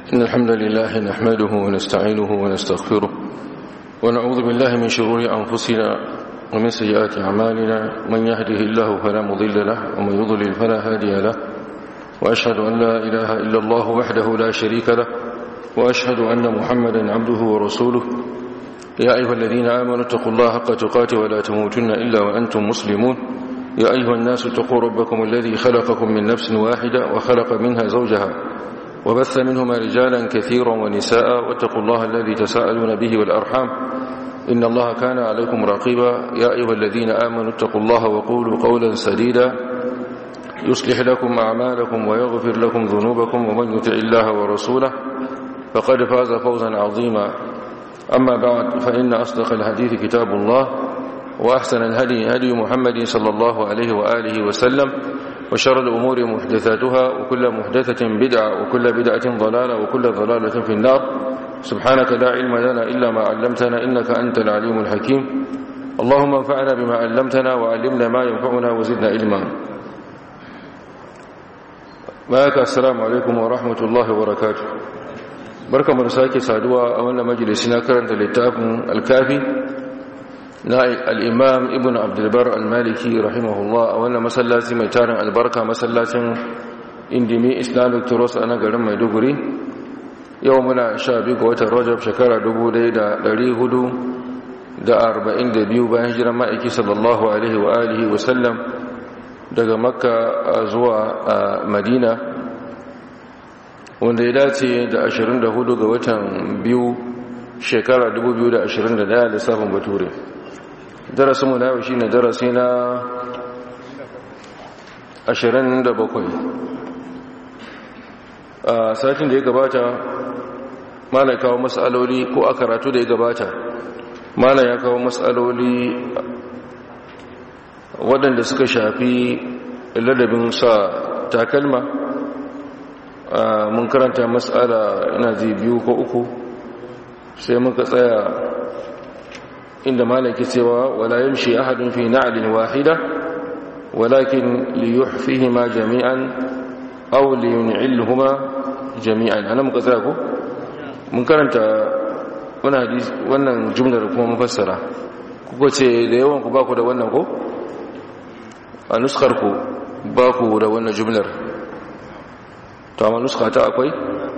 إن الحمد لله نحمده ونستعينه ونستغفره ونعوذ بالله من شرور أنفسنا ومن سيئات أعمالنا من يهده الله فلا مضل له ومن يضلل فلا هادي له وأشهد أن لا إله إلا الله وحده لا شريك له وأشهد أن محمدا عبده ورسوله يا أيها الذين آمنوا اتقوا الله حق تقاته ولا تموتن إلا وأنتم مسلمون يا أيها الناس اتقوا ربكم الذي خلقكم من نفس واحدة وخلق منها زوجها وبث منهما رجالا كثيرا ونساء واتقوا الله الذي تساءلون به والأرحام إن الله كان عليكم رقيبا يا أيها الذين آمنوا اتقوا الله وقولوا قولا سديدا يصلح لكم أعمالكم ويغفر لكم ذنوبكم ومن يطع الله ورسوله فقد فاز فوزا عظيما أما بعد فإن أصدق الحديث كتاب الله وأحسن الهدي هدي محمد صلى الله عليه وآله وسلم وشر الأمور محدثاتها وكل محدثة بدعة وكل بدعة ضلالة وكل ضلالة في النار سبحانك لا علم لنا إلا ما علمتنا إنك أنت العليم الحكيم اللهم انفعنا بما علمتنا وعلمنا ما ينفعنا وزدنا علما معك السلام عليكم ورحمة الله وبركاته بركة من ساكي سادوا أولا مجلسنا كرنت للتاف الكافي na al'imam ibn abdulbar al-maliki rahimahullah a wannan masallaci mai tarin albarka masallacin indimi islamic turos a na garin maiduguri yau muna sha biyu ga watan rajab shekara 1442 bayan jiran ma'aiki sallallahu alaihi wa alihi wasallam daga makka zuwa madina wanda ya dace da 24 ga watan biyu shekara 2021 lissafin bature darasinmu na yau shi ne darasi na 27 a satin da ya gabata mana kawo matsaloli ko a karatu da ya gabata mana ya kawo matsaloli waɗanda suka shafi ladabin sa takalma mun karanta matsala ina zai biyu ko uku sai muka tsaya inda malaki cewa wala yamshi ahadun fi na'lin wahida walakin liyuhfihima jami'an aw liyun'ilhuma jami'an ana muka tsaya ko mun karanta wannan hadisi wannan jumlar kuma mufassara kuka ce da yawan ku baku da wannan ko a nuskar ku baku da wannan jumlar to amma nuska ta akwai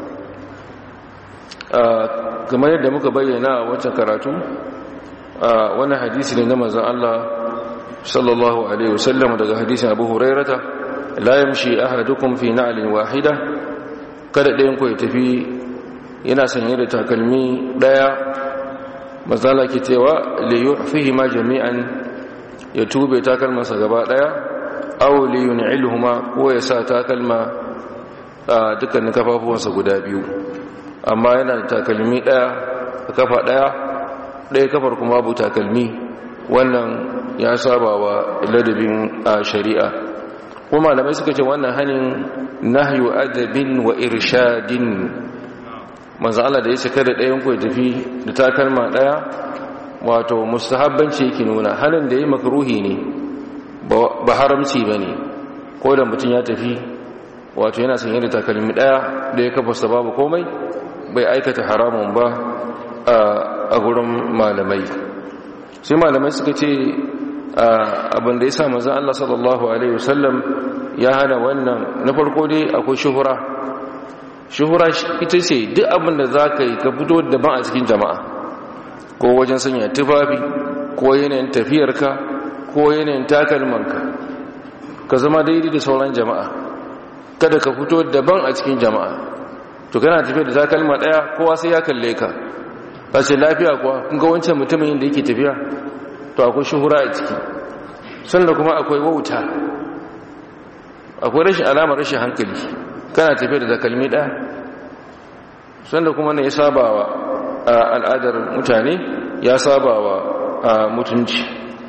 kamar yadda muka bayyana a wancan karatu wani hadisi ne na manzan Allah sallallahu alaihi wasallam daga hadisin Abu Hurairata la yamshi ahadukum fi na'lin wahida kada ɗayan ku ya tafi yana sanye da takalmi daya mazala ke cewa li yuhfihi ma jami'an ya tube takalmansa gaba daya aw li yun'ilhuma ko ya sa takalma dukkanin kafafuwansa guda biyu amma yana da takalmi daya kafa daya ɗaya kafar kuma abu takalmi wannan ya saba wa ladabin a shari'a kuma malamai suka ce wannan hannun nahyu adabin wa irshadin manzo Allah da ya ce kada ɗayan ku ya tafi da takalma ɗaya wato mustahabbanci yake nuna hannun da ya makruhi ne ba haramci ba ne ko da mutum ya tafi wato yana sanye da takalmi ɗaya da ya kafa babu komai bai aikata haramun ba a gurin malamai sai malamai suka ce abinda ya sa mazan Allah sallallahu Alaihi wasallam ya hana wannan na farko dai akwai shuhura shuhura ita ce duk abinda za ka yi ka fito daban a cikin jama'a ko wajen sanya tufafi ko yanayin tafiyarka ko yanayin takalmanka ka zama daidai da sauran jama'a kada ka fito daban a cikin jama'a to kana tafiya da takalma daya kowa sai ya kalle ka ba ce lafiya kuwa kun ga wancan mutumin da yake tafiya to akwai shuhura a ciki sannan kuma akwai wauta akwai rashin alamar rashin hankali kana tafiya da takalmi ɗaya sannan kuma ne ya saba wa al'adar mutane ya saba wa mutunci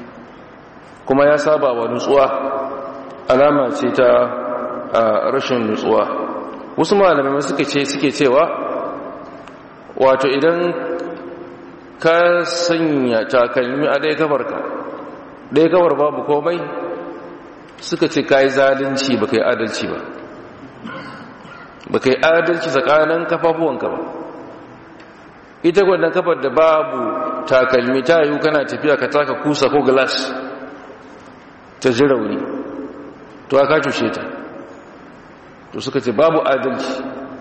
kuma ya saba wa nutsuwa alama ce ta rashin nutsuwa wasu malamai suke cewa wato idan ka sanya takalmi a ɗaya kafarka ɗaya kafar babu komai suka ce ka yi zalunci ba ka yi adalci ba ba kai adalci tsakanin kafafuwanka ba ita gwadon kafar da babu takalmi ta yiwu kana tafiya ka taka kusa ko glass ta ji rauni to aka cushe ta to suka ce babu adalci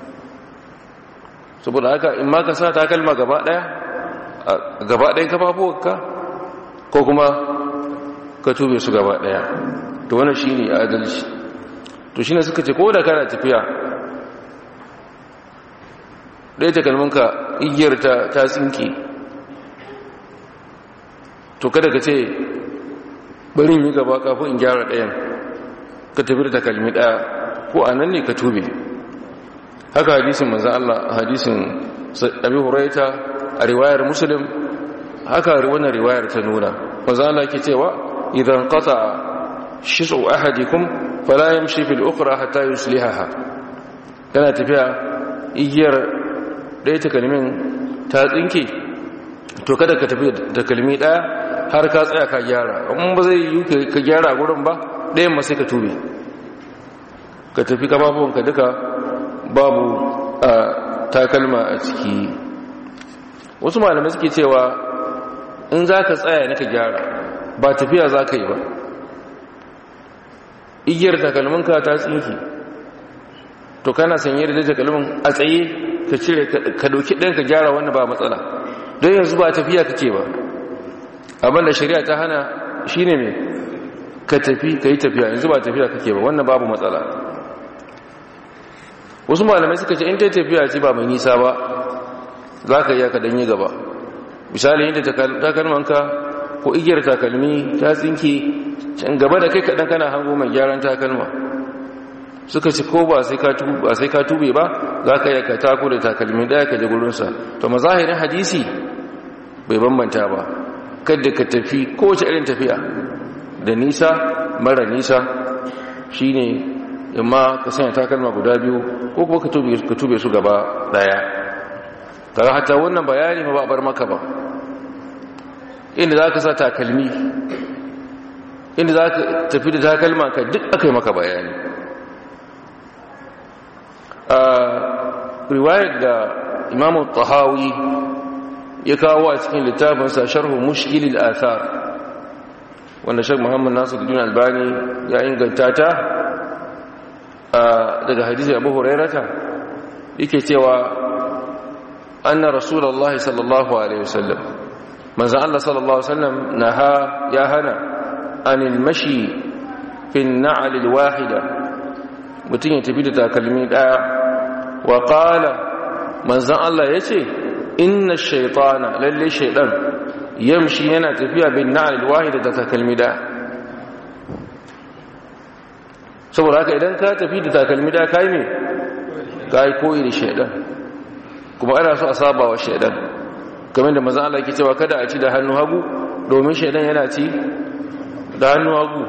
saboda haka in ma ka sa takalma gaba daya gaba ɗayan kafafuwanka ko kuma ka tube su gaba daya to wannan shine adalci to shine suka ce ko da kana tafiya ɗaya takalminka igiyar ta ta tsinke to kada ka ce bari yi gaba kafin in gyara ɗayan ka tafi da takalmi ɗaya ko a nan ne ka tube haka hadisin manzan Allah hadisin abi huraita a riwayar muslim haka wannan riwayar ta nuna manzan Allah ke cewa idan qata shisu ahadikum fala yamshi fil ukhra hatta yuslihaha kana tafiya igiyar ɗaya takalmin ta tsinke to kada ka tafi da kalmi ɗaya har ka tsaya ka gyara in ba zai yi ka gyara gurin ba ɗayan ma sai ka tube ka tafi kafafuwanka duka babu a takalma a ciki wasu malamai suke cewa in za ka tsaya na ka gyara ba tafiya za ka yi ba igiyar takalminka ta tsinki to kana sanye da takalmin a tsaye ka cire ka dauki ɗan ka gyara wani ba matsala don yanzu ba tafiya kake ba abinda shari'a ta hana shine mai ka tafi ka yi tafiya yanzu ba tafiya kake ba wannan babu matsala wasu malamai suka ce in ta tafiya ce ba mai nisa ba za ka iya ka danyi gaba misali inda takalmanka ko igiyar takalmi ta tsinke can gaba da kai kaɗan kana hango mai gyaran takalma suka ce ko ba sai ka tube ba za ka yi ka tako da takalmi ɗaya ka ji gurinsa to mazahirin hadisi bai bambanta ba kadda ka tafi kowace irin tafiya da nisa mara nisa shi ne imma ka sanya takalma guda biyu ko kuma ka tube su gaba ɗaya kaga hata wannan bayani ma ba a bar maka ba inda za ka sa takalmi inda za ka tafi da takalma ka duk aka yi maka bayani a riwayar da imamu tahawi ya kawo a cikin littafinsa sharhu mushkilil athar wanda shek muhammad nasiruddin albani ya inganta ta daga hadisi abu hurairata yake cewa anna rasulullahi sallallahu alaihi wasallam manzo Allah sallallahu alaihi wasallam naha ya hana anil mashi fi an-na'l al-wahida mutun ya tafi da takalmi daya wa qala manzo Allah yace inna ash-shaytana lalle shaytan yamshi yana tafiya bin na'l al-wahida da takalmi daya saboda haka idan ka tafi da takalmi daya kai me kai koyi da shaytan kuma ana so a saba wa shaytan kamar da mazan Allah ke cewa kada a ci da hannu hagu domin shaidan yana ci da hannu hagu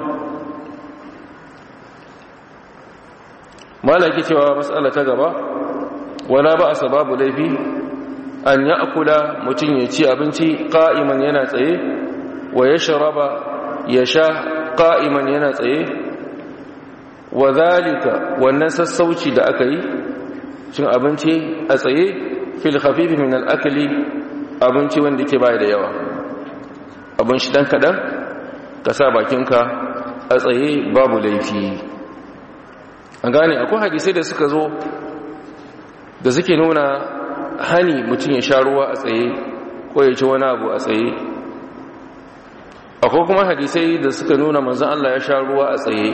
mala ke cewa matsala ta gaba wala ba a sababu laifi an ya akula mutum ya ci abinci ƙa'iman yana tsaye wa ya sharaba ya sha ƙa'iman yana tsaye wa zalika wannan sassauci da aka yi cin abinci a tsaye fil khafifi min al'akali abinci wanda ke bai da yawa abin shi dan kaɗan ka sa bakinka a tsaye babu laifi an gane akwai hadisai da suka zo da suke nuna hani mutum ya sha ruwa a tsaye ko ya ci wani abu a tsaye akwai kuma hadisai da suka nuna manzan Allah ya sha ruwa a tsaye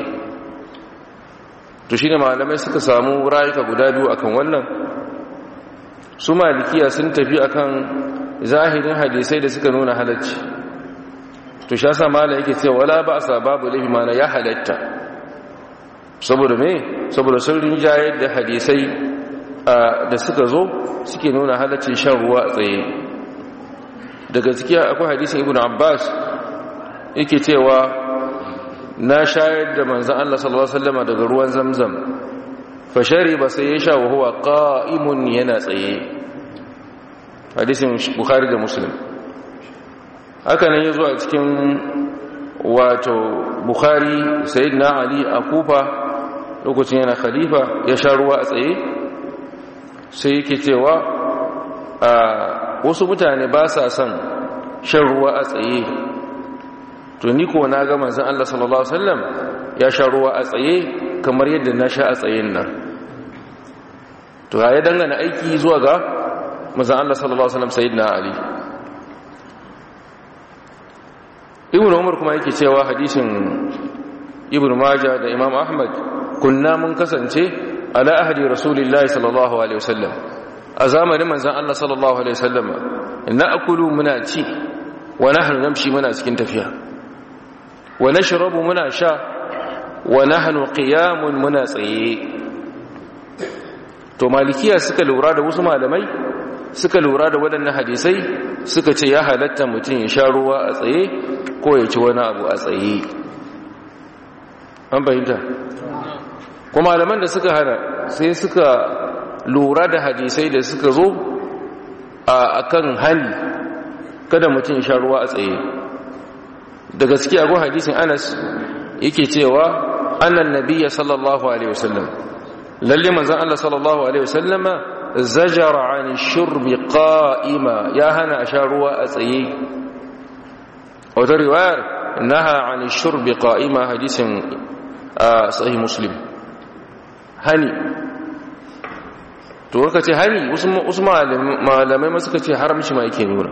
to shi ne malamai suka samu rayuka guda biyu akan wannan su malikiya sun tafi akan zahirin hadisai da suka nuna halacci to sha sa mala yake cewa wala ba sa babu laifi mana ya halatta saboda me saboda sun rinjayar da hadisai da suka zo suke nuna halaccin shan ruwa a tsaye daga ciki akwai hadisin ibn abbas yake cewa na shayar da manzan Allah sallallahu alaihi wasallam daga ruwan zamzam fa shariba sai ya sha wa huwa qa'imun yana tsaye hadisin bukhari da muslim haka nan ya zo a cikin wato bukhari sayyidina ali a kufa lokacin yana khalifa ya sha ruwa a tsaye sai yake cewa a wasu mutane ba sa son shan ruwa a tsaye to ni ko na ga manzon Allah sallallahu alaihi wasallam ya sha ruwa a tsaye kamar yadda na sha a tsayen nan to ya dangana aiki zuwa ga manzon Allah sallallahu alaihi wasallam sayyidina Ali Ibn Umar kuma yake cewa hadisin Ibn Majah da Imam Ahmad kunna mun kasance ala ahdi Rasulillahi sallallahu alaihi wasallam a zamanin manzon Allah sallallahu alaihi wasallam na'kulu muna ci wa nahnu namshi muna cikin tafiya wa nashrabu muna sha wa nahnu qiyamun muna tsaye to malikiya suka lura da wasu malamai suka lura da waɗannan hadisai suka ce ya halatta mutum ya sha ruwa a tsaye ko ya ci wani abu a tsaye an fahimta kuma malaman da suka hana sai suka lura da hadisai da suka zo a kan hali kada mutum ya sha ruwa a tsaye da gaskiya go hadisin anas yake cewa annan nabiyya sallallahu alaihi wasallam lalle manzon Allah sallallahu alaihi wasallama zajara an shurbi qa'ima ya hana a sha ruwa a tsaye wata riwayar naha an shurbi qa'ima hadisin sahih muslim hani to ka ce hani wasu malamai ma suka ce haramci ma yake nuna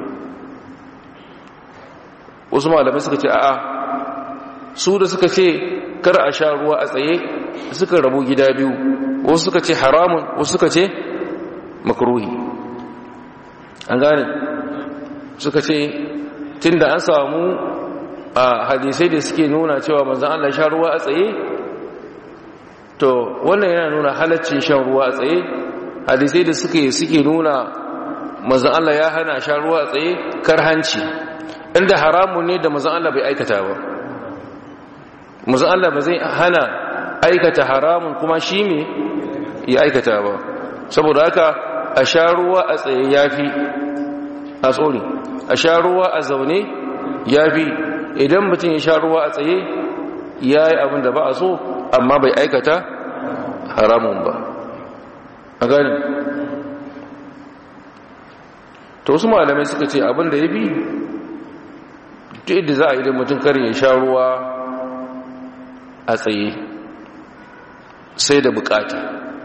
wasu malamai suka ce a'a su da suka ce kar a sha ruwa a tsaye suka rabu gida biyu wasu suka ce haramun wasu suka ce makruhi an gane suka ce tunda an samu a hadisai da suke nuna cewa manzan Allah sha ruwa a tsaye to wannan yana nuna halaccin shan ruwa a tsaye hadisai da suke suke nuna manzan Allah ya hana sha ruwa a tsaye karhanci inda haramun ne da manzan Allah bai aikata ba manzan Allah ba zai hana aikata haramun kuma shi me ya aikata ba saboda haka a sha ruwa a tsaye yafi a tsori a sha ruwa a zaune yafi idan mutum ya sha ruwa a tsaye ya yi abin da ba a so amma bai aikata haramun ba a gani ta wasu malamai suka ce abin da ya bi ta yadda za a yi da mutum karin ya sha ruwa a tsaye sai da bukata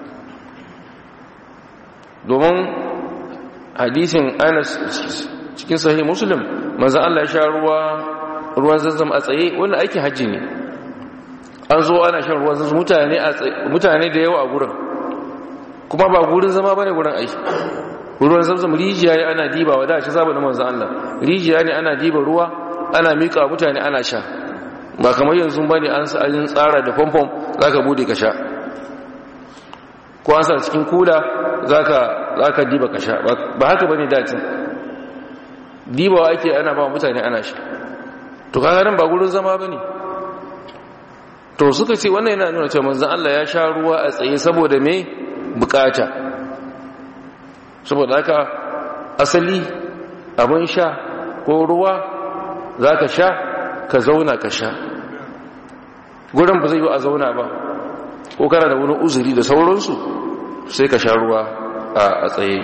domin hadisin anas cikin sahih muslim manzan Allah ya sha ruwa ruwan zanzam a tsaye wanda aikin hajji ne an zo ana shan ruwan zanzam mutane da yawa a gurin kuma ba gurin zama bane gurin aiki ruwan zanzam rijiya ne ana diba wa da shi zaba da manzan Allah rijiya ne ana diba ruwa ana mika mutane ana sha ba kamar yanzu bane an sa an tsara da famfam zaka bude ka sha ko an sa cikin kula zaka zaka diba ka sha ba haka bane dacin dibawa ake ana ba mutane ana sha to kaga nan ba gurin zama bane to suka ce wannan yana nuna cewa manzon Allah ya sha ruwa a tsaye saboda me bukata saboda haka asali abin sha ko ruwa zaka sha ka zauna ka sha gurin ba zai yi a zauna ba ko kana da wani uzuri da sauransu sai ka sha ruwa a tsaye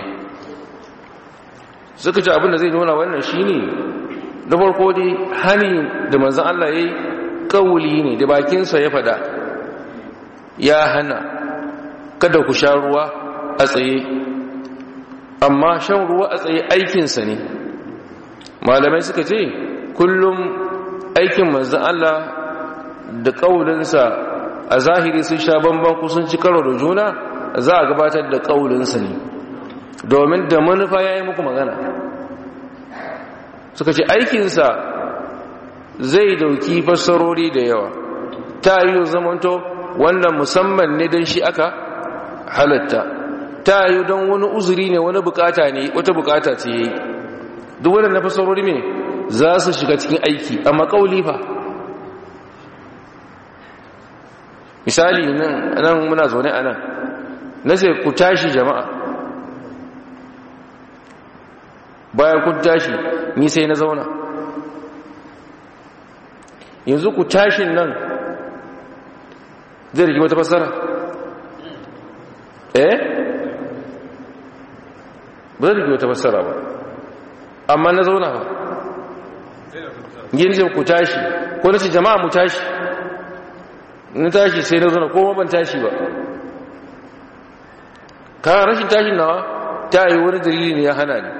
suka ce abinda zai nuna wannan shine da farko dai hani da manzan Allah ya yi kawuli ne da bakinsa ya fada ya hana kada ku sha ruwa a tsaye amma shan ruwa a tsaye aikinsa ne malamai suka ce kullum aikin manzan Allah da ƙaulinsa a zahiri sun sha bamban ku sun ci karo da juna za a gabatar da ƙaulinsa ne domin da manufa ya yi muku magana suka ce aikinsa zai dauki fassarori da yawa ta yi zamanto wannan musamman ne don shi aka halatta ta yi don wani uzuri ne wani bukata ne wata bukata ce yi duk waɗanda fassarori ne za su shiga cikin aiki amma ƙauli fa misali nan muna zaune a nan na sai ku tashi jama'a bayan kun tashi ni sai na zauna yanzu ku tashin nan zai rigi wata fassara eh ba zai wata fassara ba amma na zauna ba yin ku tashi ko na ce jama'a mu tashi na tashi sai na zauna ko ban tashi ba ka rashin tashin nawa ta yi wani dalili ne ya hana ni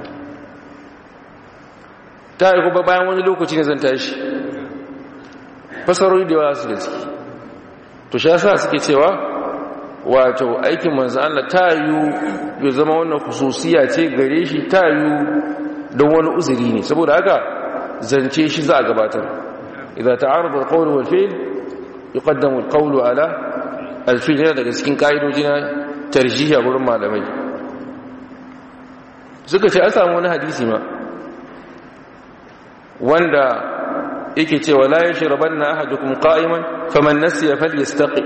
ta yi kuma bayan wani lokaci ne zan tashi fasarori da yawa su da ciki to sha sa suke cewa wato aikin manzo Allah ta yi ya zama wannan khususiya ce gare shi ta yi don wani uzuri ne saboda haka zance shi za a gabatar idan ta'arada al-qawl wal fi'l yuqaddamu al-qawl ala al-fi'l yana daga cikin kaidoji na tarjihi a gurin malamai suka ce an samu wani hadisi ma wanda yake cewa la yashrabanna ahadukum qa'iman faman nasiya falyastaqi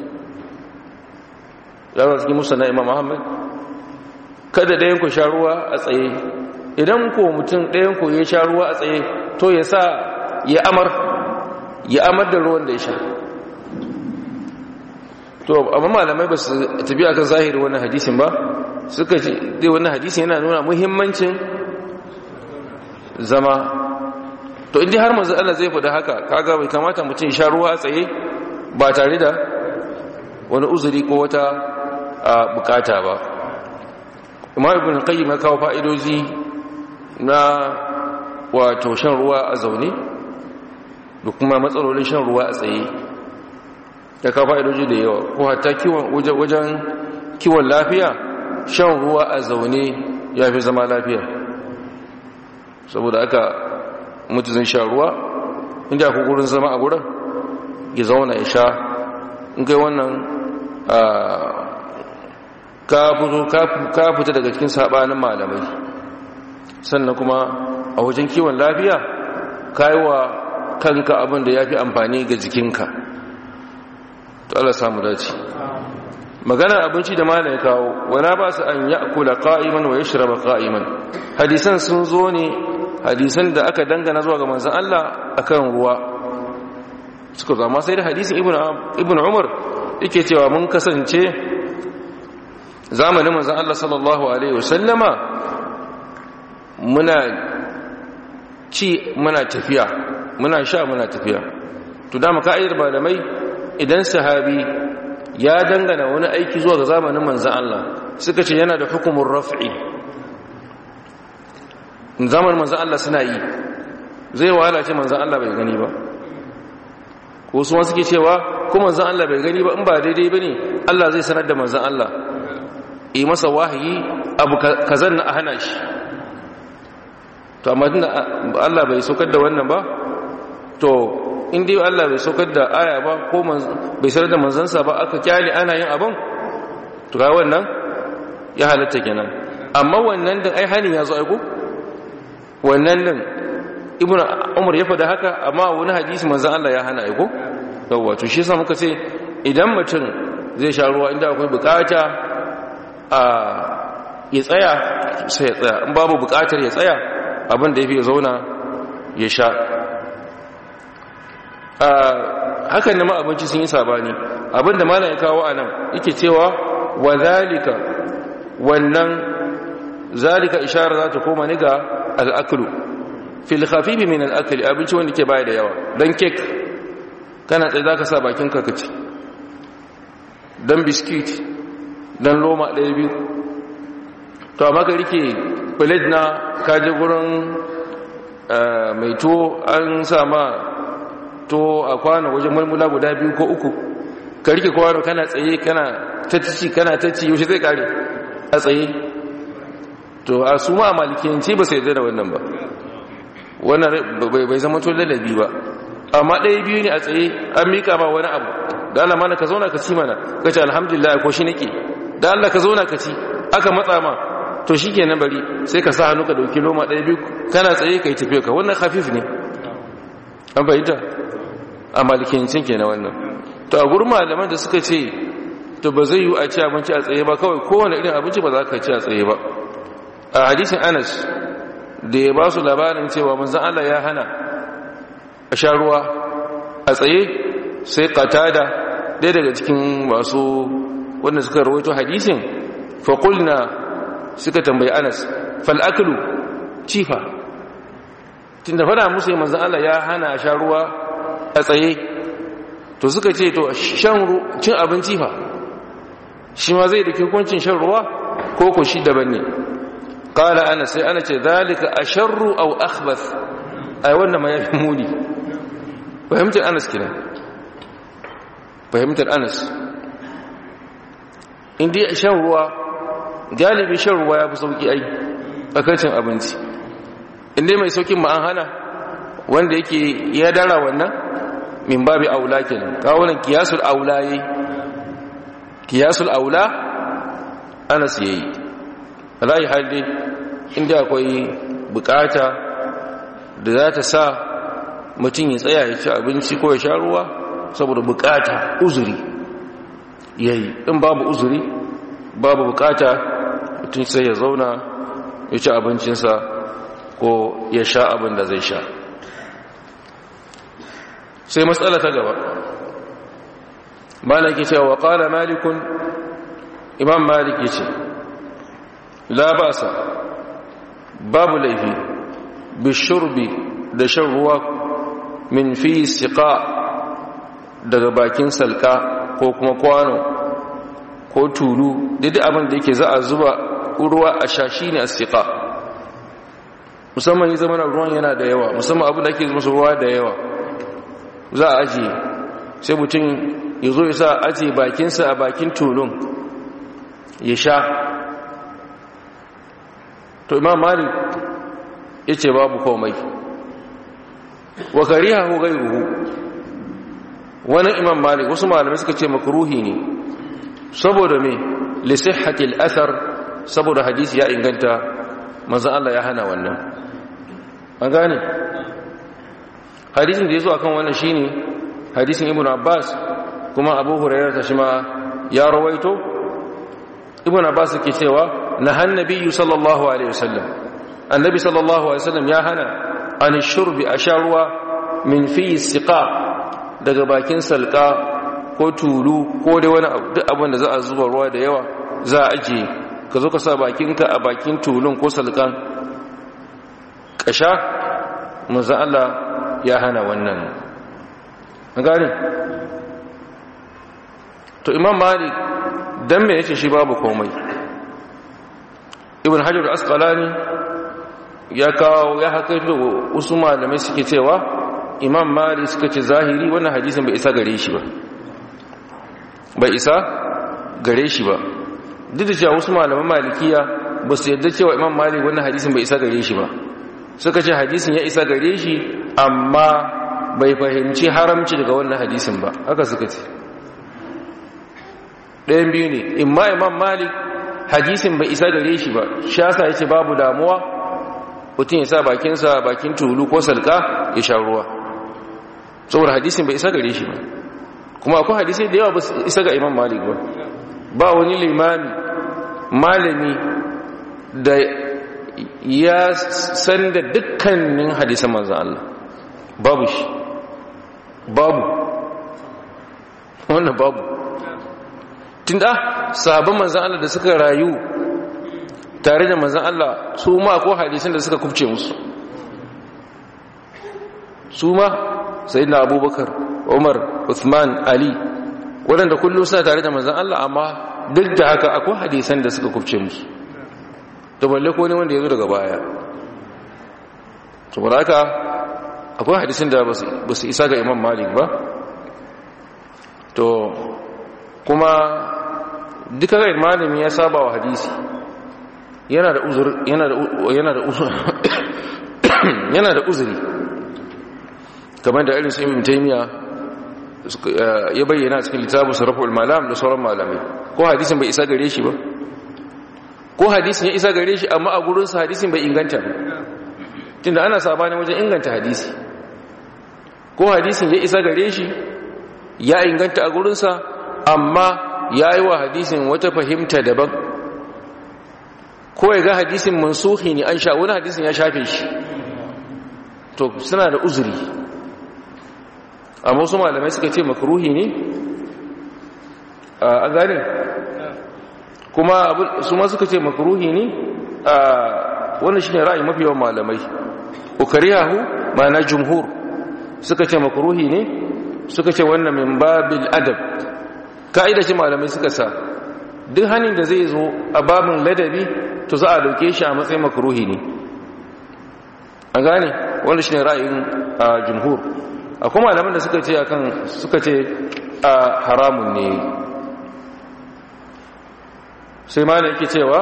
yawa cikin musa imam Muhammad kada ɗayan ku sha ruwa a tsaye idan ko mutum ɗayan ku ya sha ruwa a tsaye to ya sa ya amar ya amar da ruwan da ya sha to amma malamai ba su tafi akan zahiri wannan hadisin ba suka ce dai wannan hadisin yana nuna muhimmancin zama to inda har manzo Allah zai faɗa haka kaga bai kamata mutum ya sha ruwa a tsaye ba tare da wani uzuri ko wata bukata ba imam ibn qayyim ya kawo fa'idoji na wato shan ruwa a zaune da kuma matsalolin shan ruwa a tsaye ya kawo fa'idoji da yawa ko hatta wajen kiwon lafiya shan ruwa a zaune ya fi zama lafiya saboda aka mutu zai sha ruwa inda ku gurin zama a gurin ya zauna ya sha in kai wannan ka fita daga cikin sabanin malamai sannan kuma a wajen kiwon lafiya ka yi wa kanka abin da ya fi amfani ga jikinka to Allah samu dace magana abinci da malai kawo wana ba su an ya'kula qa'iman wa yashraba qa'iman hadisan sun zo ne hadisan da aka dangana zuwa ga manzon Allah akan ruwa suka zama sai da hadisin ibnu umar yake cewa mun kasance zamanin manzan Allah sallallahu Alaihi wasallama muna ci muna tafiya muna sha muna tafiya to dama ka'idar malamai idan sahabi ya dangana wani aiki zuwa ga zamanin manzan Allah suka ce yana da hukumin raf'i zamanin manzan Allah suna yi zai wahala ce manzan Allah bai gani ba ko su suke cewa ko manzan Allah bai gani ba in ba daidai ba ne Allah zai sanar da manzan Allah yi masa wahayi abu kazan na a hana shi to amma tunda Allah bai saukar da wannan ba to in dai Allah bai saukar da aya ba ko bai sanar da manzansa ba aka kyale ana yin abin to ga wannan ya halatta kenan amma wannan din ai hani ya zo aiko wannan din ibnu umar ya faɗa haka amma wani hadisi manzan Allah ya hana aiko yawwa to shi yasa muka ce idan mutum zai sha ruwa inda akwai bukata a ya tsaya sai ya tsaya in babu bukatar ya tsaya abin da ya fi ya zauna ya sha hakan da ma abinci sun yi sabani abin da malam ya kawo a nan yake cewa wa zalika wannan zalika ishara za ta koma ni ga al'akulu fil khafifi min al'akali abinci wanda ke baya da yawa don kek kana tsaye za ka sa bakin kakaci don biskit don loma ɗaya biyu to amma ka rike plate na kaji gurin mai to an sama to a kwano wajen mulmula guda biyu ko uku ka rike kwano kana tsaye kana tacci kana tacci yaushe zai kare a tsaye to a su ma a malikiyanci ba sai da wannan ba wannan bai zama to lalabi ba amma ɗaya biyu ne a tsaye an mika ba wani abu da Allah mana ka zauna ka ci mana ka ce alhamdulillah ko shi nake da Allah ka zauna ka ci aka matsa ma to shi kenan bari sai ka sa hannu ka dauki loma ɗaya biyu kana tsaye ka yi tafiya ka wannan hafif ne an fahimta a malikiyancin kenan wannan to a gurin malaman da suka ce to ba zai yi a ci abinci a tsaye ba kawai kowane irin abinci ba za ka ci a tsaye ba a hadisin anas da ya ba su labarin cewa manzan Allah ya hana a sha ruwa a tsaye sai qatada ɗaya daga cikin masu wanda suka rawaito hadisin faƙulna suka tambayi anas fal'aklu cifa tun da fada musu manzan Allah ya hana sha ruwa a tsaye to suka ce to shan cin abinci fa shi ma zai da hukuncin shan ruwa ko ko shi daban ne kala ana sai ana ce zalika asharru aw akhbath ai wannan ma yafi muni fahimtar anas kina fahimtar anas indai shan ruwa galibi shan ruwa yafi sauki ai akacin abinci indai mai saukin ma an hana wanda yake ya dara wannan min babi aula kenan kawunan kiyasul aula yayi kiyasul aula anas yayi alayi halde inda akwai bukata da za ta sa mutum ya tsaya ya ci abinci ko ya sha ruwa saboda bukata uzuri yayi in babu uzuri babu bukata mutum sai ya zauna ya ci abincinsa ko ya sha abin da zai sha sai matsala ta gaba malaki cewa wa qala malikun imam malik yace la basa babu laifi bishurbi da shan ruwa min fi siqa daga bakin salka ko kuma kwano ko tulu duk abin da yake za a zuba ruwa a shashi ne a siqa musamman yi zamanin ruwan yana da yawa musamman abin da ake musu ruwa da yawa za a ajiye sai mutum ya zo ya sa ajiye bakinsa a bakin tulun ya sha to imam malik ya ce babu komai wa kariha hu gairuhu wani imam malik wasu malamai suka ce makruhi ne saboda me li sihhatil athar saboda hadisi ya inganta manzon Allah ya hana wannan an gane hadisin da yazo akan wannan shine hadisin ibnu abbas kuma abu hurairah ta shima ya rawaito ibnu abbas yake cewa nahan nabiyyu sallallahu alaihi wasallam annabi sallallahu alaihi wasallam ya hana an shurbi asharwa min fi siqa daga bakin salka ko tulu ko dai wani abu duk abin da za a zuba ruwa da yawa za a ajiye ka zo ka sa bakinka a bakin tulun ko salkan kasha manzo Allah ya hana wannan an gane to imam malik dan me yace shi babu komai ibn hajar asqalani ya kawo ya hakaito wasu malamai suke cewa imam malik suka ce zahiri wannan hadisin bai isa gare shi ba bai isa gare shi ba duk da cewa wasu malaman malikiya ba su yadda cewa imam malik wannan hadisin bai isa gare shi ba suka ce hadisin ya isa gare shi amma bai fahimci haramci daga wannan hadisin ba haka suka ce ɗayan biyu ne imma imam malik hadisin bai isa gare shi ba shasa ya ce babu damuwa mutum ya sa bakinsa bakin tulu ko salka ya sha ruwa saboda hadisin bai isa gare shi ba kuma akwai hadisai da yawa ba isa ga imam malik ba ba wani limami malami da ya san da dukkanin hadisan manzan Allah babu shi babu wannan babu tunda sahabban manzan Allah da suka rayu tare da manzan Allah su ma ko hadisan da suka kubce musu su ma sai na abubakar umar uthman ali waɗanda kullum suna tare da manzan Allah amma duk da haka akwai hadisan da suka kubce musu da balle ko ne wanda ya zo daga baya saboda haka akwai hadisan da ba su isa ga imam malik ba to kuma duka ga malami ya saba wa hadisi yana da uzuri yana da yana da uzuri yana da uzuri kamar da irin su ibn taymiya ya bayyana cikin littafin sarraful malam da sauran malamai ko hadisin bai isa gare shi ba ko hadisin ya isa gare shi amma a gurinsa hadisin bai inganta ba tunda ana sabani wajen inganta hadisi ko hadisin ya isa gare shi ya inganta a gurinsa amma ya yi wa hadisin wata fahimta daban ko ya ga hadisin mansuhi ne an sha wani hadisin ya shafe shi to suna da uzuri amma wasu malamai suka ce makaruhi ne a gane kuma su ma suka ce makruhi ne a wannan shine ra'ayi mafi yawan malamai ukariyahu ma'ana jumhur suka ce makruhi ne suka ce wannan min babil adab ka'ida ce malamai suka sa duk hanin da zai zo a babin ladabi to za a dauke shi a matsayin makruhi ne an gane wannan shine ra'ayin jumhur akwai malaman da suka ce akan suka ce haramun ne sai malam yake cewa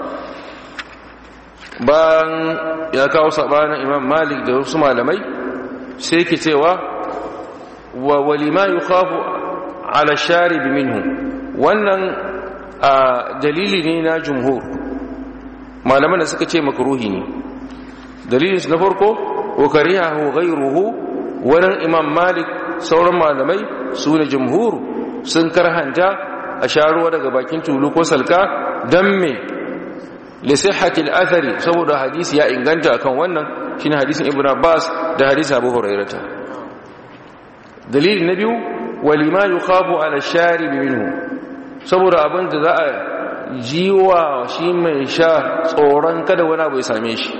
bayan ya kawo sabanin imam malik da wasu malamai sai yake cewa wa walima yukhafu ala sharib minhu wannan dalili ne na jumhur malaman da suka ce makruhi ne dalilin na farko wa karihahu ghayruhu wannan imam malik sauran malamai su ne jumhur sun karhanta a sharuwa daga bakin tulu ko salka dan me lisihhatil athari saboda hadisi ya inganta akan wannan shine hadisin ibn abbas da hadisi abu hurairata dalili na biyu walima yukhafu ala sharib minhu saboda abin da za a jiwa shi mai sha tsoron kada wani abu ya same shi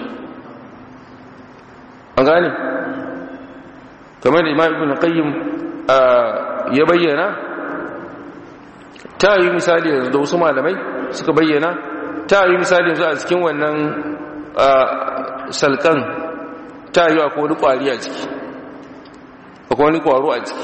an gane kamar da imam ibn qayyim ya bayyana ta yi misali yanzu da wasu malamai suka bayyana ta yi misali yanzu a cikin wannan salkan ta yi akwai wani kwari a ciki akwai wani kwaro a ciki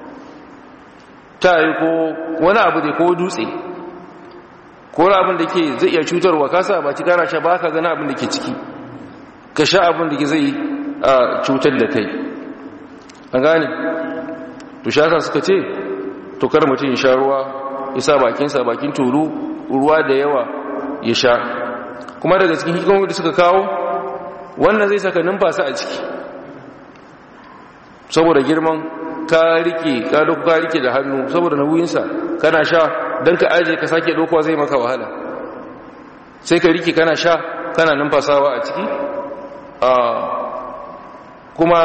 ta yi ko wani abu da ko dutse ko wani abin da ke zai iya cutarwa kasa ba ci kara sha ba ka gani abin da ke ciki ka sha abin da ke zai cutar da kai an gane to shaka suka ce to kar mutum ya sha ruwa ya sa bakinsa bakin tulu ruwa da yawa ya sha kuma daga cikin hikimomi da suka kawo wannan zai saka numfasa a ciki saboda girman ka rike ka dauko ka rike da hannu saboda nauyinsa kana sha dan ka aje ka sake dokuwa zai maka wahala sai ka rike kana sha kana numfasawa a ciki kuma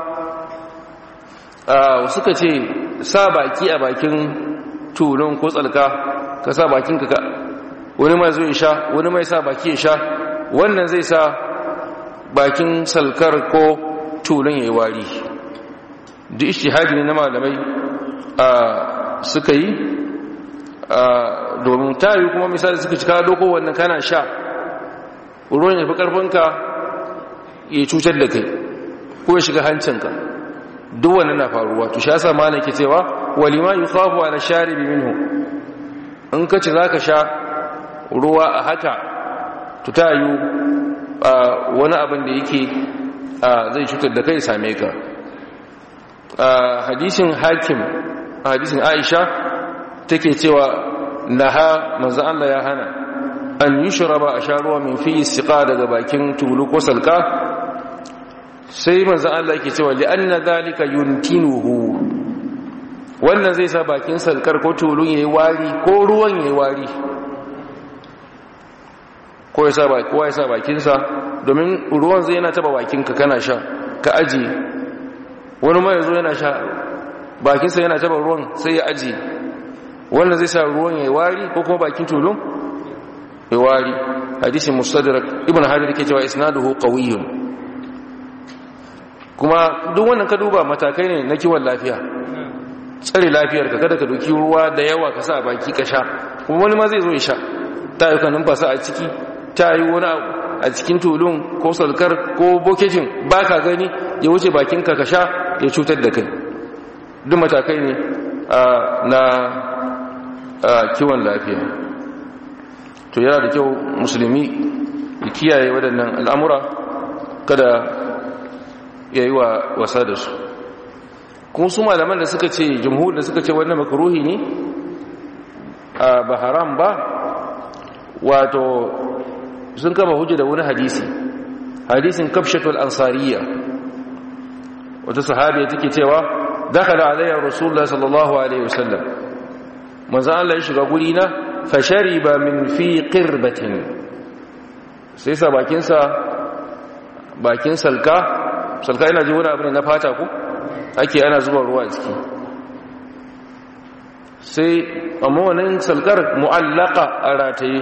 suka ce sa baki a bakin tulun ko tsalka ka sa bakin ka wani mai zo ya sha wani mai sa baki ya sha wannan zai sa bakin salkar ko tulun ya yi wari duk ishtihadi ne na malamai suka yi domin tayi kuma misali suka cika doko wannan kana sha ruwan ya fi karfinka ya cutar da kai ko ya shiga hancinka duk wannan na faruwa to sha sa malam ke cewa walima yukhafu ala sharibi minhu in kace zaka sha ruwa a haka to ta yi wani abin da yake zai cutar da kai same ka hadisin hakim hadisin aisha take cewa naha manzo Allah ya hana an yushraba a sha ruwa min fi istiqa daga bakin tulu ko salka sai manzo Allah yake cewa li anna zalika yuntinuhu wannan zai sa bakin salkar ko tulun yayi wari ko ruwan yayi wari ko ya sa baki kowa ya sa bakin sa domin ruwan zai yana taba bakin ka kana sha ka aji wani mai yazo yana sha bakin sa yana taba ruwan sai ya aji wannan zai sa ruwan yayi wari ko kuma bakin tulun yayi wari hadisin mustadrak ibn hajar yake cewa isnaduhu qawiyyun kuma duk wannan ka duba matakai ne na kiwon lafiya tsare lafiyar ka kada ka doki ruwa da yawa ka sa baki ka sha kuma wani ma zai zo ya sha ta yi kanin fasa a ciki ta yi wani a cikin tulun ko salkar ko boketin ba ka gani ya wuce bakinka ka sha ya cutar da kai duk matakai ne na kiwon lafiya to yana da kyau musulmi ya kiyaye waɗannan al'amura kada ya yi wa wasa da su kuma su malaman da suka ce jumhur da suka ce wannan makaruhi ne a ba haram ba wato sun kama hujja da wani hadisi hadisin kafshatul ansariya wata sahabiya take cewa dakhala alayya rasulullah sallallahu alaihi wasallam manzo Allah ya shiga guri na fashariba min fi qirbatin sai sa bakin sa bakin salka salka ina ji wani abu ne na fata ku ake ana zuba ruwa ciki sai amma wannan salkar mu'allaka a rataye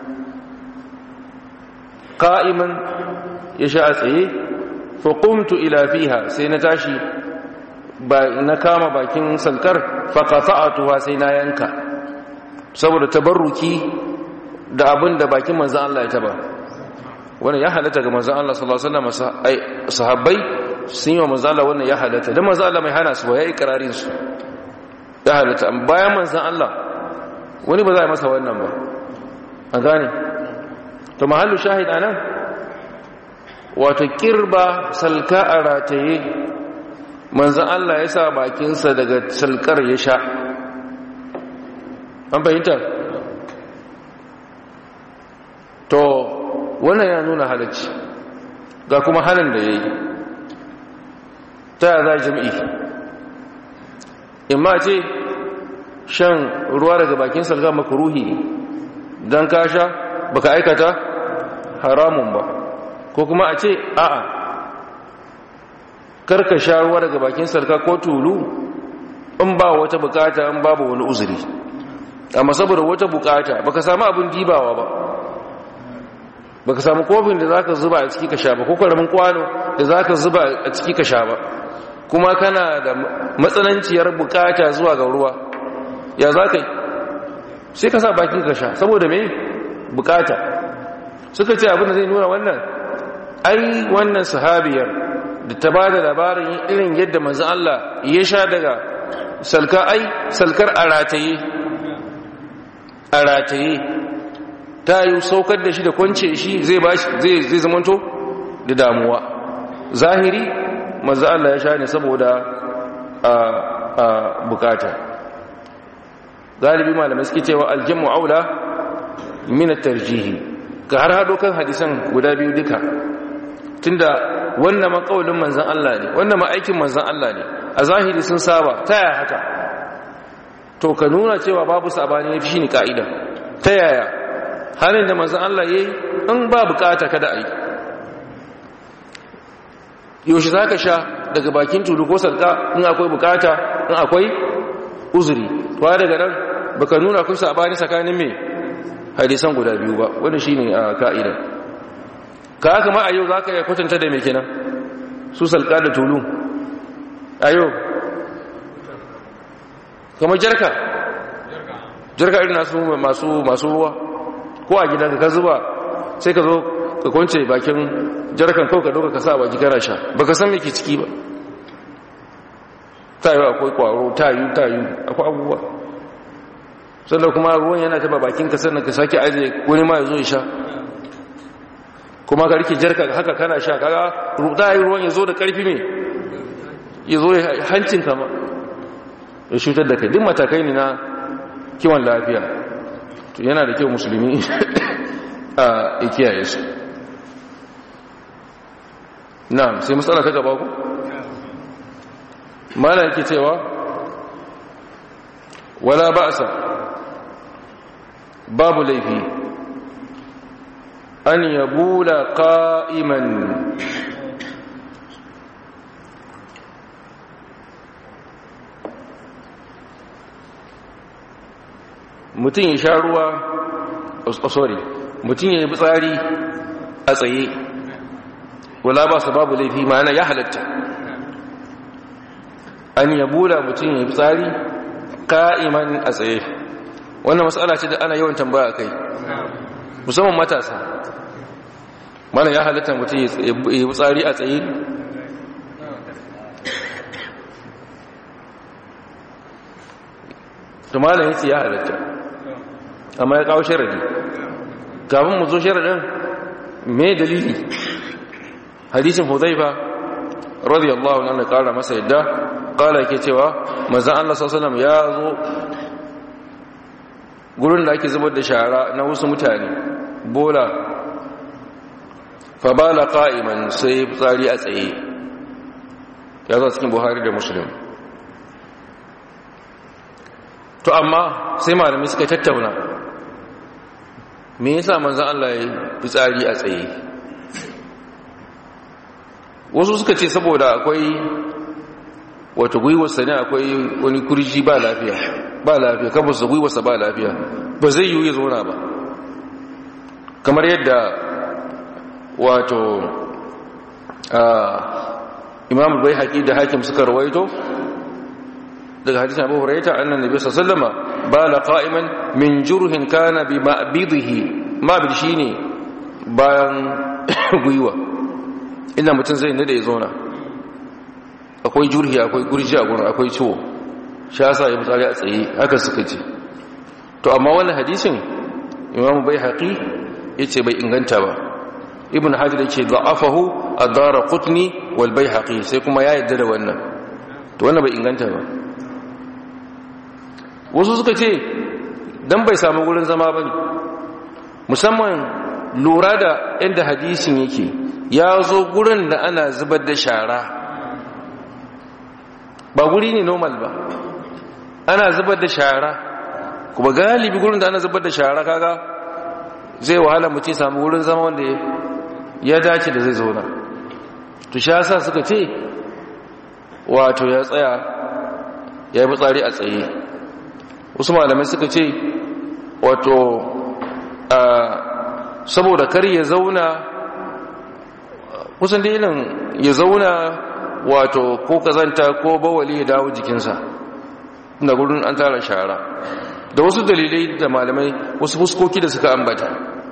qa'iman ya sha a tsaye fa qumtu ila fiha sai na tashi ba na kama bakin salkar fa qata'tuha sai na yanka saboda tabarruki da abin da bakin manzon Allah ya taba wannan ya halatta ga manzon Allah sallallahu alaihi wasallam sahabbai sun yi wa manzon Allah wannan ya halatta dan manzon Allah mai hana su ba yayi ikrarin su ya halatta bayan manzon Allah wani ba za a masa wannan ba a gane to mahallu shahid anan wato kirba salka a rataye manzan Allah ya sa bakinsa daga salkar ya sha an fahimta to wannan ya nuna halacci ga kuma halin da ya yi ta za jami'i imma ce shan ruwa daga bakin salka makaruhi don ka sha baka aikata haramun ba ko kuma a ce a'a karka sha ruwa daga bakin sarka ko tulu in ba wata bukata in babu wani uzuri amma saboda wata bukata baka samu abin dibawa ba baka samu kofin da zaka zuba a ciki ka sha ba ko karamin kwano da zaka zuba a ciki ka sha ba kuma kana da matsananciyar bukata zuwa ga ruwa ya zaka yi sai ka sa bakin ka sha saboda me bukata suka ce abin da zai nuna wannan ai wannan sahabiyar da ta ba da labarin irin yadda manzo Allah ya sha daga salka ai salkar a rataye a rataye ta yi saukar da shi da kwance shi zai zai zamanto da damuwa zahiri manzo Allah ya sha ne saboda a bukata galibi malamai suke cewa aljamu aula min at-tarjihi ka har hado kan hadisan guda biyu duka tunda wannan makaulin manzan Allah ne wannan ma'aikin manzan Allah ne a zahiri sun saba ta yaya haka to ka nuna cewa babu sabani ne shi ne ka'ida ta yaya halin da manzan Allah ya yi in ba bukata kada a yi yaushe za ka sha daga bakin tulu ko sarka in akwai bukata in akwai uzuri tuwa daga nan baka nuna kun sabani tsakanin mai hadisan guda biyu ba wanda shi ne a ka'ida ka haka ma a yau za ka yi kwatanta da mai kenan su salka da tulu a yau kamar jarka jarka irin nasu masu masu ruwa ko a gidan ka zuba sai ka zo ka kwance bakin jarkan kawai ka doka ka sa baki kana sha ba ka san me ke ciki ba ta yi akwai kwaro ta yi ta yi akwai abubuwa sannan kuma ruwan yana taba bakin ka sannan ka sake ajiye wani ma ya zo ya sha kuma ka rike jarka haka kana sha kaga ruda yi ruwan ya zo da karfi me ya zo hancin kama ya shutar da kai duk matakai ne na kiwon lafiya to yana da kyau musulmi a ikiyaye su na sai matsala ta gaba ku mala yake cewa wala ba'sa babu laifi an yabula qa'iman mutum ya sha ruwa oh, sorry mutum ya yi tsari a tsaye wala ba su babu laifi ma'ana ya halatta an yabula mutum ya yi tsari ka'iman a tsaye wannan matsala ce da ana yawan tambaya kai musamman matasa mana ya halatta mutum ya yi tsari a tsaye to malam yace ya halatta amma ya kawo sharadi kafin mu zo sharadin me dalili hadisin hudhaifa radiyallahu anhu kara masa yadda kala yake cewa manzon Allah sallallahu alaihi ya zo gurin da ake zubar da shara na wasu mutane bola fa bala qa'iman sai tsari a tsaye ya zo cikin buhari da muslim to amma sai malami suka tattauna me yasa manzon Allah ya fitsari a tsaye wasu suka ce saboda akwai wata gwiwarsa ne akwai wani kurji ba lafiya ba lafiya kafarsa gwiwarsa ba lafiya ba zai yi ya zauna ba kamar yadda wato imam bai haƙi da hakim suka rawaito daga hadisin abu huraita annan nabi sallama ba la qa'iman min jurhin kana bi ma'bidihi ma'bid shine bayan gwiwa inda mutum zai nade ya zauna akwai jurhi akwai gurji a gurin akwai ciwo shi yasa ya mutsari a tsaye haka suka ce to amma wannan hadisin imam bai haƙi yace bai inganta ba ibn hajar yake da'afahu ad-dara qutni wal bayhaqi sai kuma ya yadda da wannan to wannan bai inganta ba wasu suka ce dan bai samu gurin zama bane musamman lura da inda hadisin yake ya zo gurin da ana zubar da shara ba guri ne normal ba ana zubar da shara kuma galibi gurin da ana zubar da shara kaga zai wahala mutum samu wurin zama wanda ya dace da zai zauna to sha sa suka ce wato ya tsaya ya yi tsari a tsaye wasu malamai suka ce wato saboda kar ya zauna kusan da ilin ya zauna wato ko kazanta ko bawali ya dawo jikinsa da gudun an tara shara da wasu dalilai da malamai wasu fuskoki da suka ambata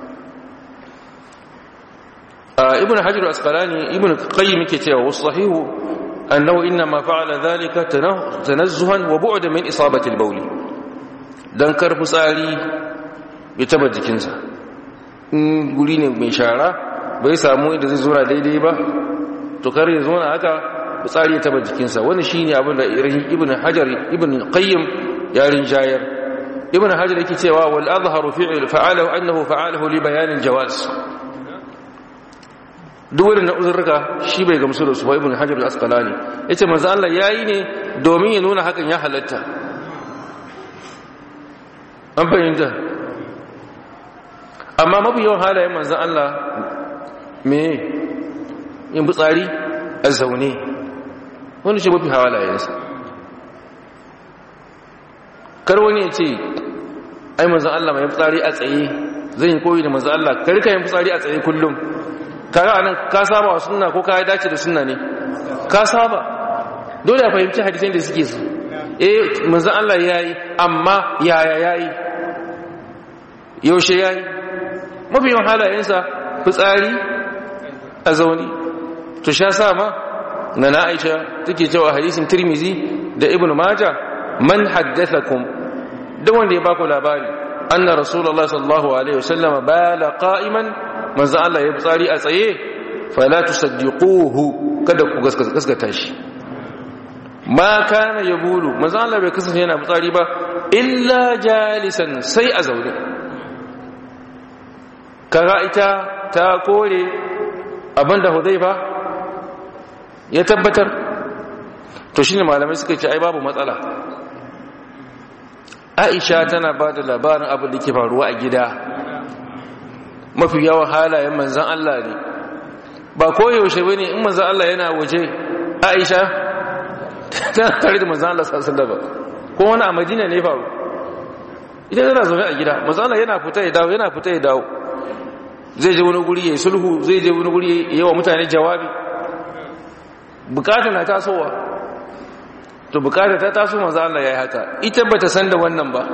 ibn hajar asqalani ibn qayyim yake cewa wasu sahihu annahu inna ma fa'ala dhalika tanazzuhan wa bu'da min isabati al-bawl dan karfi tsari ya taba jikinsa in guri ne mai shara bai samu inda zai zura daidai ba to kar ya zo na haka tsari ya taba jikinsa wani shine abin da ibn hajar ibn qayyim ya rinjayar ibn hajar yake cewa wal azharu fi'l fa'alahu annahu fa'alahu li bayan al-jawaz duk wani uzurka shi bai gamsu da su ba ibn hajar al-asqalani yace manzo Allah yayi ne domin ya nuna hakan ya halatta an fahimta amma mafi yawan halayen manzo Allah me yin butsari a zaune wani shi mafi halayensa kar wani ya ce ai manzan Allah mai fitsari a tsaye zan yi koyi da manzan Allah karka yin fitsari a tsaye kullum kaga anan ka saba wa sunna ko ka dace da sunna ne ka saba dole a fahimci hadisan da suke su eh manzan Allah yayi amma yaya yayi yaushe yayi mafi yawan halayensa fitsari a zauni to sha sa ma na na Aisha take cewa hadisin Tirmizi da Ibn Majah man haddathakum da wanda ya baku labari anna rasulullah sallallahu alaihi wasallam bala qa'iman manzo Allah ya tsari a tsaye fala tusaddiquhu kada ku gaskata shi ma kana yabulu manzo Allah bai kasance yana tsari ba illa jalisan sai a zaune kaga ita ta kore abinda Hudayfa ya tabbatar to shine malamai suka ce ai babu matsala aisha tana ba da labarin abin da ke faruwa a gida mafi yawan halayen manzan Allah ne ba koyaushe ba ne in manzan Allah yana waje aisha tana tare da manzan Allah sassan da ba ko wani a madina ne faru ita tana zaune a gida manzan Allah yana fita ya dawo yana fita ya dawo zai je wani guri ya yi sulhu zai je wani guri ya yi wa mutane jawabi bukata na tasowa to bukata ta taso manzo Allah yayi haka ita bata san da wannan ba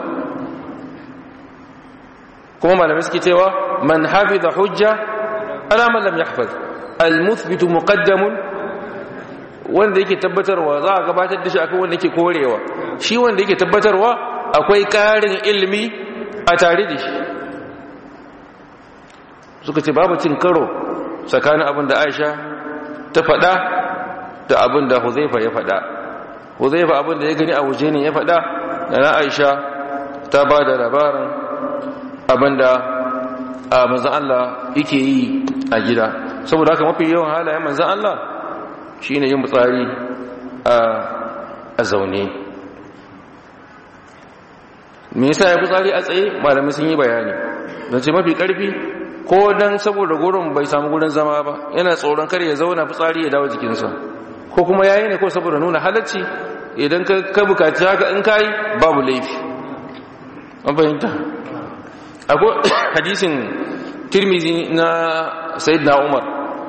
kuma malamai suke cewa man hafiza hujja ala man lam yahfaz al muthbit muqaddam wanda yake tabbatarwa za a gabatar da shi akan wanda yake korewa shi wanda yake tabbatarwa akwai karin ilimi a tare da shi suka ce babu cin karo tsakanin abin da Aisha ta faɗa da abin da Huzaifa ya faɗa Huzaifa abin da ya gani a waje ne ya faɗa da na Aisha ta ba da labarin abin da a manzan Allah yake yi a gida saboda haka mafi yawan halayen manzan Allah shi ne yin mutsari a zaune me yasa ya mutsari a tsaye malamai sun yi bayani don ce mafi ƙarfi ko don saboda gurin bai samu gurin zama ba yana tsoron kar ya zauna fitsari ya dawo jikinsa ko kuma yayi ne ko saboda nuna halacci idan ka bukaci haka in kai babu laifi an fahimta akwai hadisin tirmizi na sayyidina umar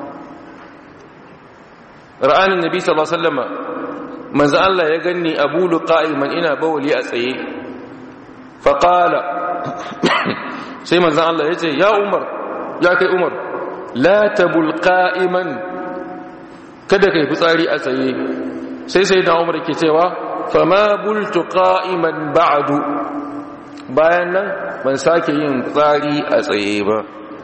ra'anin nabi sallallahu alaihi wasallam manzo Allah ya ganni abulu qa'iman ina bawli a tsaye fa qala sai manzo Allah ya ce ya umar ya kai umar la tabul qa'iman kada kai fitsari a tsaye sai sai da umar ke cewa fama bultu qa'iman ba'du bayan nan ban sake yin fitsari a tsaye ba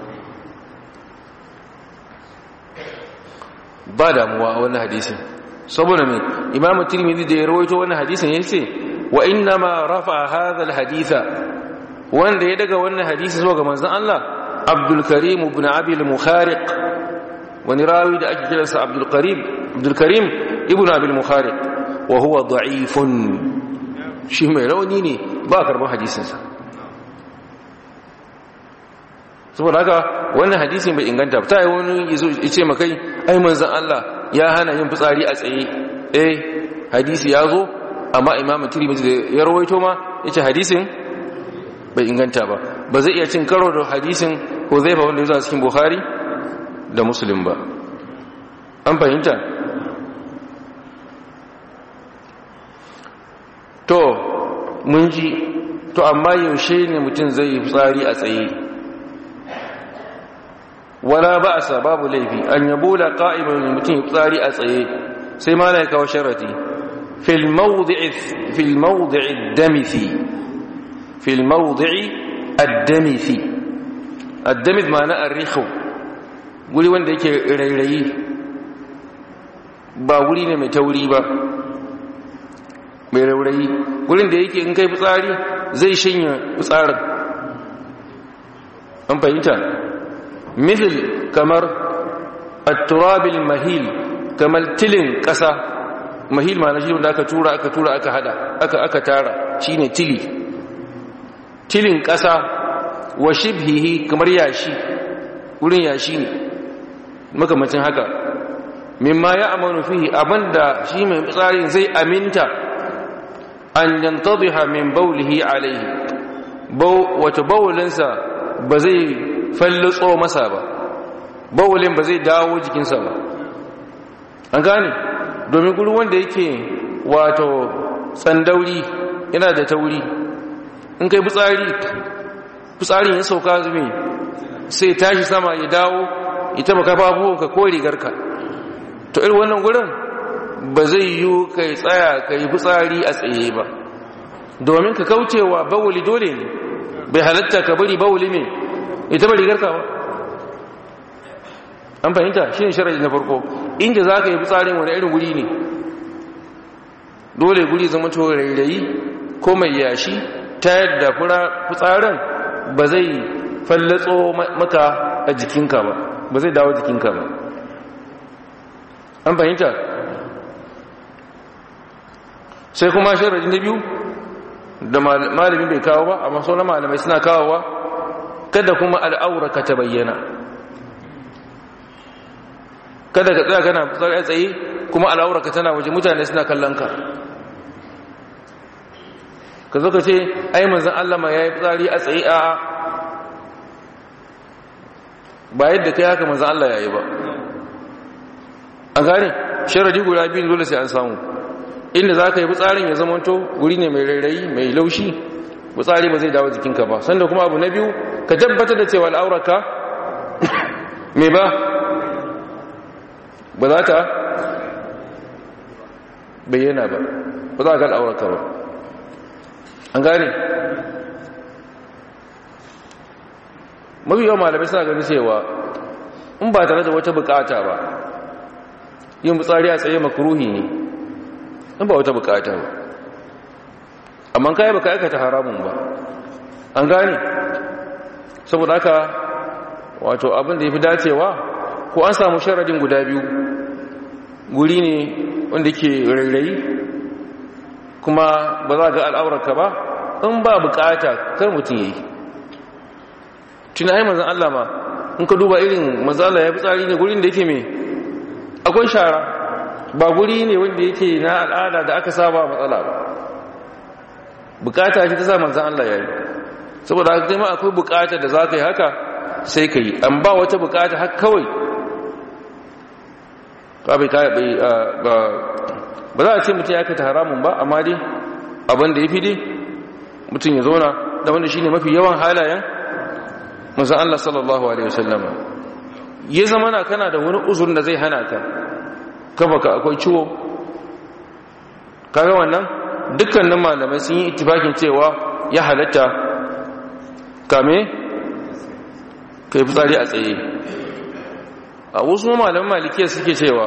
ba damuwa a wannan hadisin saboda mai imamu tirmidhi da ya rawaito wannan hadisin yace wa inna ma rafa hadha alhaditha wanda ya daga wannan hadisi zuwa ga manzon Allah Abdul Karim ibn Abi al-Mukhariq wani rawi da ake kiransa Abdul Karim Abdul Karim ibn Abi al-Mukhariq wa huwa da'ifun shi mai rauni ne ba karban hadisin sa saboda haka wannan hadisin bai inganta ba ta yi wani yazo yace makai ai manzon Allah ya hana yin fitsari a tsaye eh hadisi ya zo amma imamu tirmidhi da ya rawaito ma yace hadisin bai inganta ba ba zai iya cin karo da hadisin Huzaifa wanda ya zo a cikin Bukhari da Muslim ba an fahimta to mun ji to amma yaushe ne mutum zai yi fitsari a tsaye wala ba'sa babu laifi an yabula qa'iman mutum yi fitsari a tsaye sai ma na kawo sharati fil mawdi'i fil mawdi'i ad-damithi fil mawdi'i ad-damithi ad-damith ma'ana ar-rikhu guri wanda yake rairayi ba guri ne mai tauri ba mai raurayi gurin da yake in kai fitsari zai shanya fitsarin an fahimta مثل كمر التراب المهيل كمال تلين قسا مهيل ما نشي wanda aka tura aka tura aka hada aka aka tara shine tili tilin kasa wa shibhihi kamar yashi wurin yashi ne makamacin haka mimma ya amanu fihi abanda shi mai tsarin zai aminta an yantadhiha min bawlihi alayhi baw wato bawlinsa ba zai fallitso masa ba bawulin ba zai dawo jikinsa ba an gane domin guri wanda yake wato tsandauri yana da tauri in kai fitsari fitsarin ya sauka zume sai tashi sama ya dawo ita ba kafa abubuwanka ko rigarka to irin wannan gurin ba zai yi kai tsaya ka yi fitsari a tsaye ba domin ka kaucewa bawuli dole ne bai halatta ka bari bawuli ne ita ba rigar ba an fahimta shi ne sharaji na farko inda za ka yi fitsarin wani irin guri ne dole guri zama to rairayi ko mai yashi ta yadda fura fitsarin ba zai fallatso maka a jikinka ba ba zai dawo jikinka ba an fahimta sai kuma sharaji na biyu da malamin bai kawo ba amma sauran malamai suna kawowa kada kuma al'auraka ta bayyana kada ka tsaya kana tsaya tsaye kuma al'auraka tana waje mutane suna kallon ka ka zo ka ce ai manzan Allah ma ya yi tsari a tsaye a ba yadda kai haka manzan Allah ya yi ba an gane sharadi guda biyu dole sai an samu inda za ka yi tsarin ya zamanto guri ne mai rairayi mai laushi tsari ba zai dawo jikinka ba sanda kuma abu na biyu ka tabbatar da cewa al'aurarka me ba ba za ta bayyana ba ba za ka al'aurarka ba an gane mafi yawan malamai suna gani cewa in ba tare da wata bukata ba yin fitsari a tsaye makaruhi ne in ba wata bukata ba amma kai baka aikata haramun ba an gane saboda haka wato abin da yafi dacewa ko an samu sharadin guda biyu guri ne wanda ke rairayi kuma ba za ga al'aurarka ba in ba bukata kar mutum yayi tunayi manzon Allah ma in ka duba irin mazala ya fi tsari ne gurin da yake mai akwai shara ba guri ne wanda yake na al'ada da aka saba matsala ba bukata shi ta sa manzan Allah ya yi saboda haka ma akwai bukata da za ka yi haka sai ka yi an ba wata bukata haka kawai ba za a ce mutum ya kata haramun ba amma dai abin da ya fi dai mutum ya zauna da wanda shi ne mafi yawan halayen musan Allah sallallahu Alaihi wasallama ya zama na kana da wani uzurin da zai hana ka kafa ka akwai ciwo kaga wannan dukkanin malamai sun yi itibakin cewa ya halatta kame ka yi fitsari a tsaye a wasu malaman malikiya suke cewa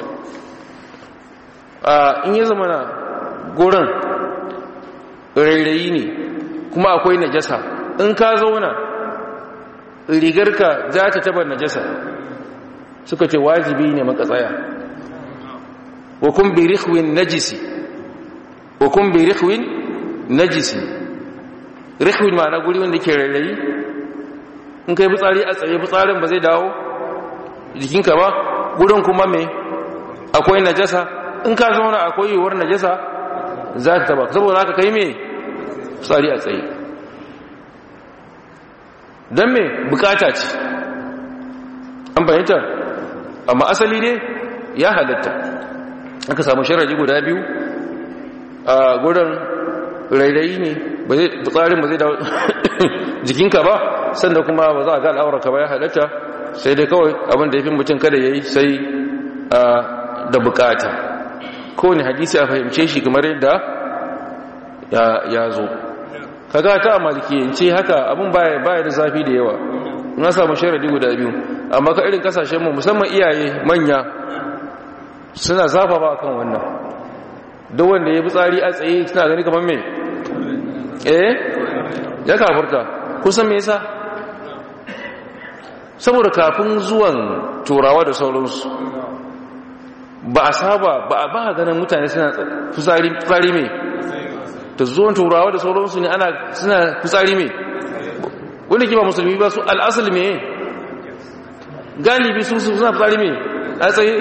a in yi zama na gurin rairayi ne kuma akwai najasa in ka zauna rigarka za ta taba najasa suka ce wajibi ne makatsaya wa kun bi rikhwin najisi wa kun bi rikhwin najisi rikhwin ma'ana guri wanda ke rairayi in kai fitsari a tsaye fitsarin ba zai dawo jikinka ba gurin kuma me akwai najasa in ka zauna akwai yiwuwar najasa za ta taba saboda haka kai me fitsari a tsaye don me bukata ce an fahimta amma asali ne ya halatta aka samu sharaji guda biyu a gurin rairayi ne tsarin ba zai dawo jikinka ba sannan kuma ba za a ga al'aurarka ba ya halatta sai dai kawai abin da ya fi mutum kada ya yi sai da bukata kowane hadisi a fahimce shi kamar yadda ya zo kaga ta malikiyance haka abin baya da zafi da yawa na samu sharadi guda biyu amma ka irin kasashen mu musamman iyaye manya suna zafa ba kan wannan duk wanda ya fi tsari a tsaye suna gani kamar me eh ya kafurta kusan me yasa saboda kafin zuwan turawa da sauransu ba a saba ba a ba ganin mutane suna fitsari mai da zuwan turawa da sauransu ne ana suna fitsari mai wanda ke ba musulmi ba su al'asali mai galibi su suna fitsari mai a tsaye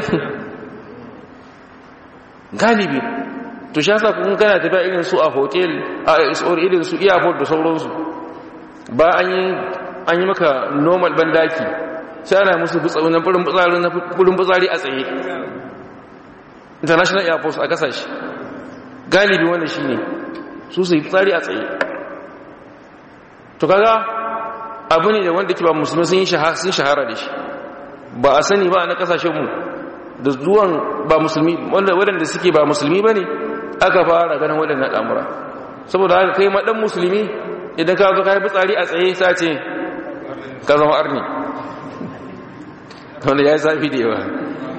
galibi to shi yasa kun kana tafiya irin su a hotel a isor irin su airport da sauransu ba an yi an yi maka normal bandaki sai ana musu fitsari na furin fitsari na furin fitsari a tsaye international airport a kasashe galibi wanda shi ne su su yi fitsari a tsaye to kaga abu ne da wanda ke ba musulmi sun yi shahara da shi ba a sani ba na kasashenmu da zuwan ba musulmi waɗanda suke ba musulmi ba ne aka fara ganin waɗannan al'amura saboda haka kai maɗan musulmi idan ka zo ka yi fitsari a tsaye sace ka zama arni wanda ya yi zafi da yawa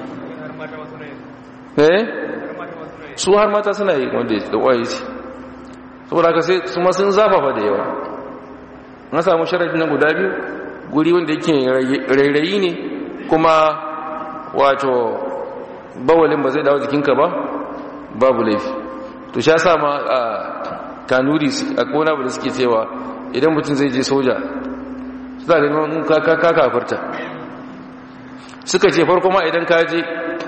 eh su har mata suna yi wanda da ƙwaye ce saboda haka sai su ma sun zafafa da yawa na samu sharafi na guda biyu guri wanda yake rairayi ne kuma wato bawalin ba zai dawo jikinka ba babu laifi to sha sa ma a kanuri a kona ba da suke cewa idan mutum zai je soja suna ganin ka kafarta suka ce farko ma idan ka je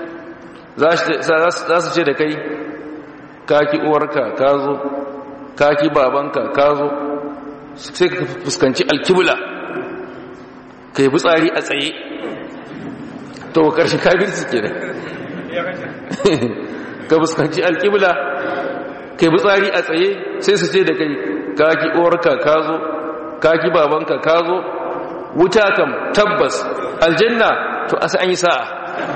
za su ce da kai kaki uwarka ka zo kaki babanka ka zo sai ka fuskanci alkibula ka yi fitsari a tsaye to ƙarshen kabirci ke da ka fuskanci alkibula ka yi fitsari a tsaye sai su ce da kai kaki uwarka ka zo kaki babanka ka zo wuta kam tabbas aljanna to asa an yi sa'a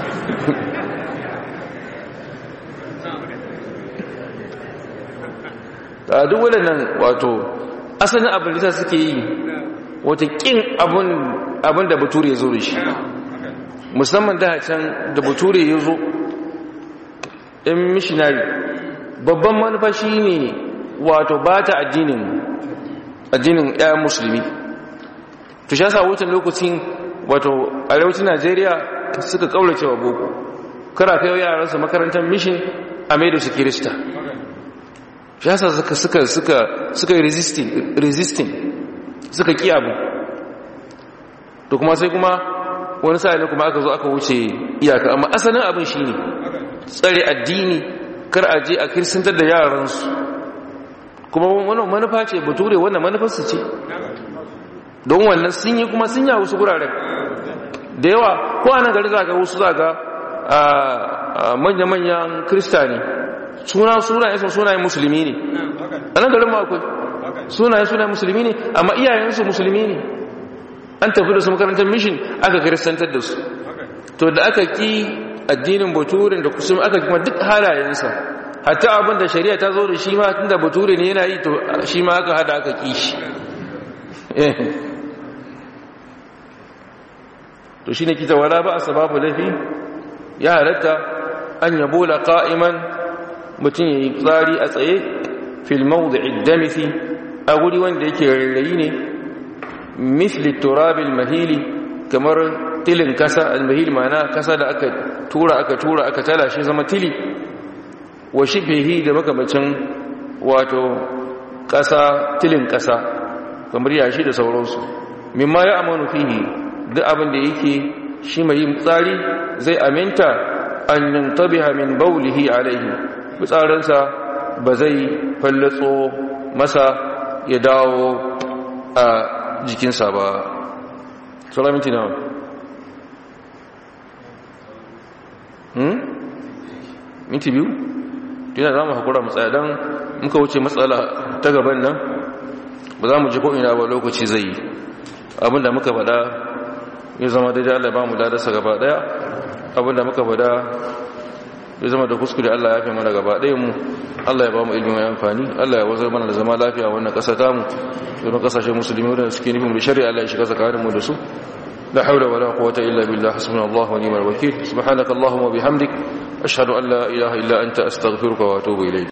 a duk waɗannan wato asalin abin da suke yi wata ƙin abin da bature ya zo da shi musamman da can da bature ya zo in missionary babban manufa shi ne wato ba ta addinin addinin ɗayan musulmi to sha sa wutan lokacin wato arewacin najeriya suka kaulace wa boko kara kai yaransu makarantar mission a mai da su kirista shi yasa suka suka suka suka yi resisting resisting suka ki abu to kuma sai kuma wani sa'ilin kuma aka zo aka wuce iyaka amma asalin abin shine tsare addini kar a je a kirsantar da yaransu kuma wannan manufa ce bature wannan manufarsu ce don wannan sun yi kuma sun yi wasu guraren da yawa ko a nan gari zaga wasu zaga manya-manyan kristani suna sunayen sun sunayen musulmi ne a nan garin akwai sunayen sunayen musulmi ne amma iyayensu musulmi ne an tafi da su makarantar mishin aka kiristantar da su to da aka ki addinin baturin da kusur aka kuma duk halayensa hatta abin da shari'a ta zo da shi ma tun da bature ne yana yi to shi ma aka hada aka ki shi to shi ne kita wala ba a sababu laifi ya halatta an yabo la ƙa'iman mutum ya yi tsari a tsaye filmau da iddamisi a guri wanda yake rarrayi ne misli turabil mahili kamar tilin kasa almahil mana kasa da aka tura aka tura aka tala shi zama tili wa shibhihi da makamacin wato kasa tilin kasa kamar yashi da sauransu mimma ya amanu fihi duk abin da yake shi mai yin tsari zai aminta an yantabiha min baulihi alaihi fitsarinsa ba zai fallatso masa ya dawo a jikinsa ba sauran minti nawa hmm? minti biyu? yana za mu haƙura matsaya don muka wuce matsala ta gaban nan ba za mu ji ko'ina ba lokaci zai yi abinda muka faɗa ya zama daidai Allah ba mu ladarsa gaba ɗaya abinda muka faɗa ya zama da kuskure Allah ya fi mana gaba ɗaya mu Allah ya ba mu ilimin amfani Allah ya wazar mana da zama lafiya wannan ƙasa ta mu domin ƙasashen musulmi wadanda suke nufin da shari'a Allah ya shiga tsakanin mu da su la haula wala quwwata illa billah hasbunallahu wa ni'mal wakeel subhanakallahumma wa bihamdik ashhadu an la ilaha illa anta astaghfiruka wa atubu ilayk